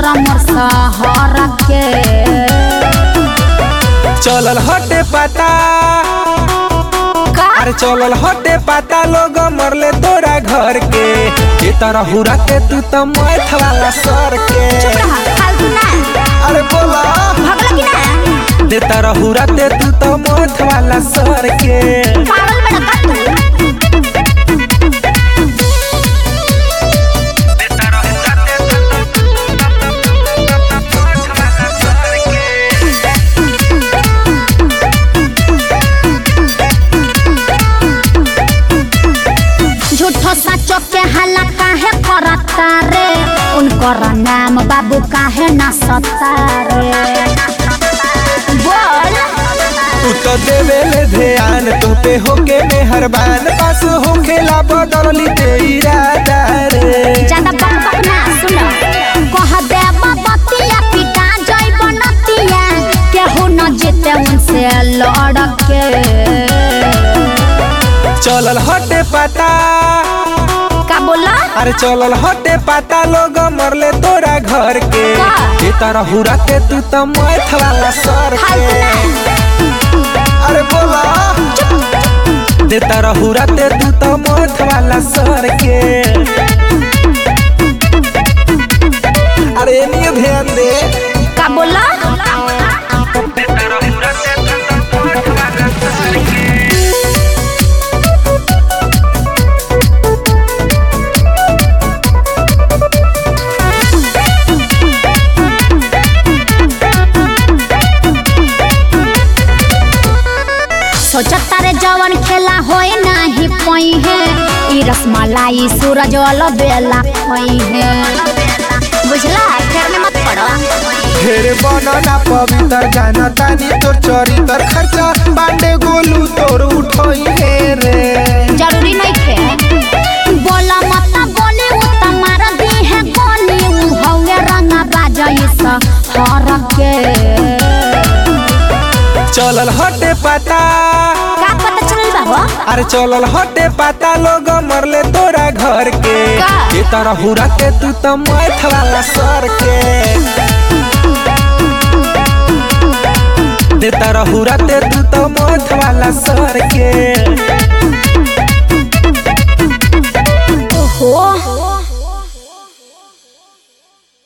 मोर सहर के चलल हटे पता का अरे चलल हटे पता लोग मरले तोरा घर के ये तरह हुरा के तू तो मैथ वाला सर के चुप रहा फालतू ना अरे बोला भगला कि ना दे तरह हुरा ते तू तो मैथ वाला सर के पागल बड़ा का तू झूठो सचो के हल्ला काहे करता रे उनकर नाम बाबू काहे ना सता रे बोल तू तो देवेले ध्यान तो पे होके मेहरबान पास होखेला बदलली ते इरादा रे ज्यादा बक बक ना सुन कह दे बतिया पिटा जई बनतिया केहू न जीते उनसे लड़ के चलल हटे पता का बोला अरे चलल हटे पता लोग मरले तोरा घर के का? ये तरह हुरा के तू तो मैथ वाला सर फालतू के ना अरे बोला दे तरह हुरा ते तू तो मैथ वाला सर के अरे नहीं ध्यान दे का बोला सोचता रे जवन खेला होए नाही पई है ई रसमलाई सूरज वाला बेला खोई है बुझला फेर में मत पड़ो ढेर बनना पवित्र जाना तानी तोर चरित्र खर्चा बांडे गोलू तोर उठोई हे रे जरूरी नहीं थे बोला मत बोले वो तुम्हारा दी है गोली ऊ हवे रंगा बाजाई सा हर के चलल हटे पता का पता चलल बा हो अरे चलल हटे पता लोग मरले तोरा घर के का? ये तरह हुरा के तू तो मैथ वाला सर के दे तरह हुरा ते तू तो मैथ वाला सर के